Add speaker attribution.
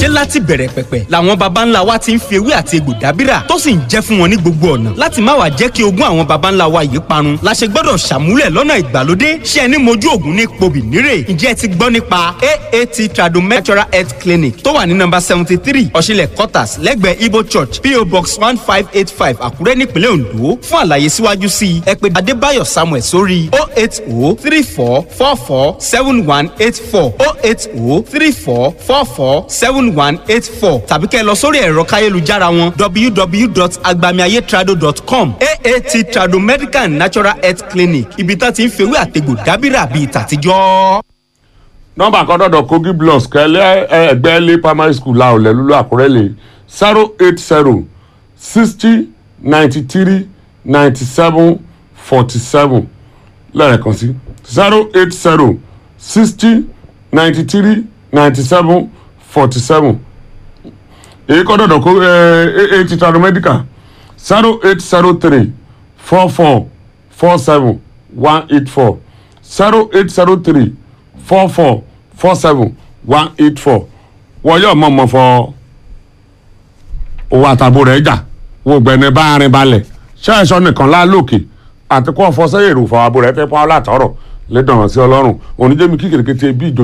Speaker 1: ṣé láti bẹ̀rẹ̀ pẹ̀pẹ̀ làwọn baba ńlá wa ti ń fi ewé àti egbò dábìrà tó sì ń jẹ́ fún wọn ní gbogbo ọ̀nà láti má wàá jẹ́ kí ogún àwọn baba ńlá wa yìí parun la ṣe gbọ́dọ̀ ṣàmúlẹ̀ lọ́nà ìgbàlódé ṣé ẹni mojú ògùn ní pobì nírè ǹjẹ́ ẹ ti gbọ́ nípa aat tradomedical natural health clinic tó wà ní nọ́mbà seventy three ọ̀ṣinlẹ̀ quarters lẹ́gbẹ̀ẹ́ ibo church po box one five eight five àkúrẹ́ nípínlẹ̀ ondo fún àlàyé síwájú sí i ẹ pè adébáyọ̀ samuel sórí o eight o three four four four seven one eight four o eight o three four four four seven one eight four tàbí kẹ́ ẹ lọ sórí ẹ̀rọ káyélujára wọn www.agbamiayetrado.com aat trado medical and natural health clinic ibi tá ti ń fewé àtegbò dábìrà bíi tàtijọ́.
Speaker 2: nọ́mbà kan dọ̀dọ̀ kogi blocks kẹ́lẹ́ ẹgbẹ́ lé primary school la ọ̀lẹ́ lulu àkúrẹ́ lè zero eight zero sixty ninety three ninety seven forty seven lẹ́ẹ̀kan sí zero eight zero sixty ninety three ninety seven forty seven èyí kọ́ dọ̀dọ̀ kó eighty trado medical zero eight zero three four four four seven one eight four zero eight zero three four four four seven one eight four wọ́n yóò mọ̀ mọ̀ fọ owó àtàbò rẹ̀ jà wọ́n gbẹ̀ni bá rin balẹ̀ ṣáàṣọ nìkan lálòkè àti kó fọ sẹ́yìn èrò fọ àbò rẹ̀ fẹ́ pọ́n látọ̀rọ̀ lẹ́dọ̀ràn sí ọlọ́run oníjẹ́mi kíkèrèkété bí ìjọ